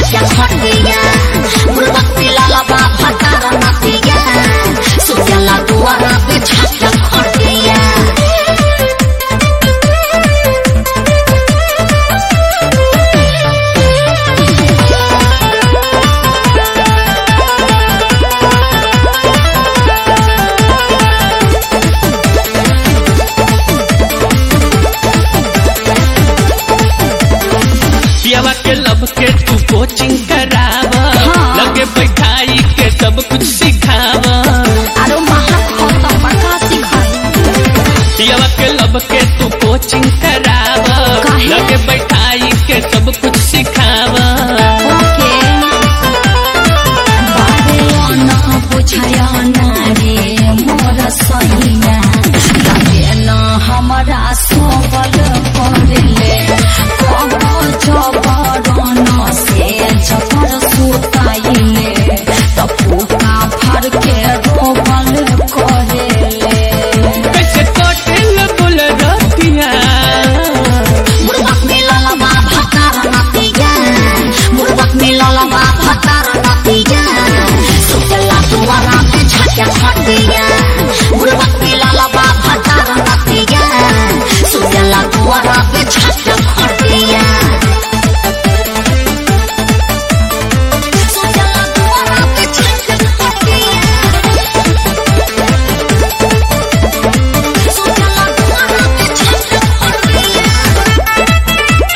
छाया खटिया बुड़बक मिलल बा भतार नतिया सुतला दुआरा पे छाया खटिया पियावा के लब के तू कोचिंग करावा हाँ। लगे बैठाई के सब कुछ सिखावा आरो महक खतम बका सिखाई पियावा के लब के तू कोचिंग करावा काहे? लगे बैठाई के सब कुछ सिखावा ओके बारे न बुझाया न रे मोर सैया लगे न हमरा सोबल करले कब जबर न से जबर सुताइले त फूका फर के रोबल करेले कैसे कटेल बोल रतिया बुड़बक मिलल बा भतार नतिया बुड़बक मिलल बा भतार नतिया सुतला दुआरा पे छाया खटिया बुड़बक मिलल बा भतार नतिया सुतला दुआरा पे छाया खटिया सुतला दुआरा पे छाया खटिया सुतला दुआरा पे छाया खटिया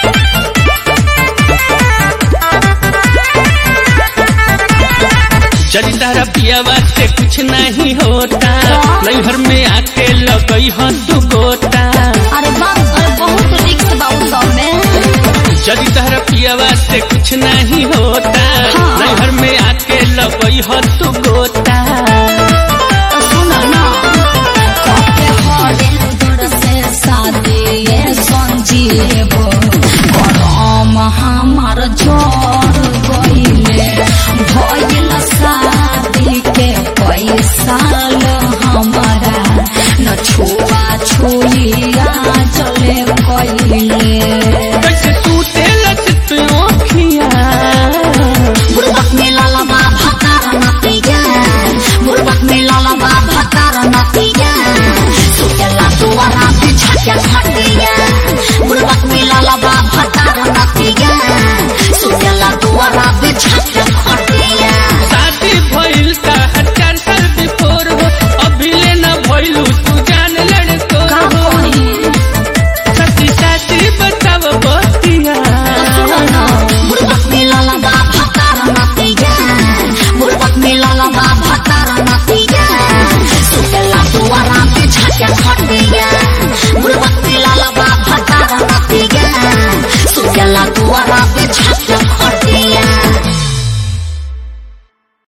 चली तारा पियावा से कुछ नहीं होता नैहर में आके लगई हो तू गोता अरे बाप अरे बहुत रिक्स बा उ सब में चली तारा पियावा से कुछ नहीं होता हाँ। नैहर में आके लगई हो तू गोता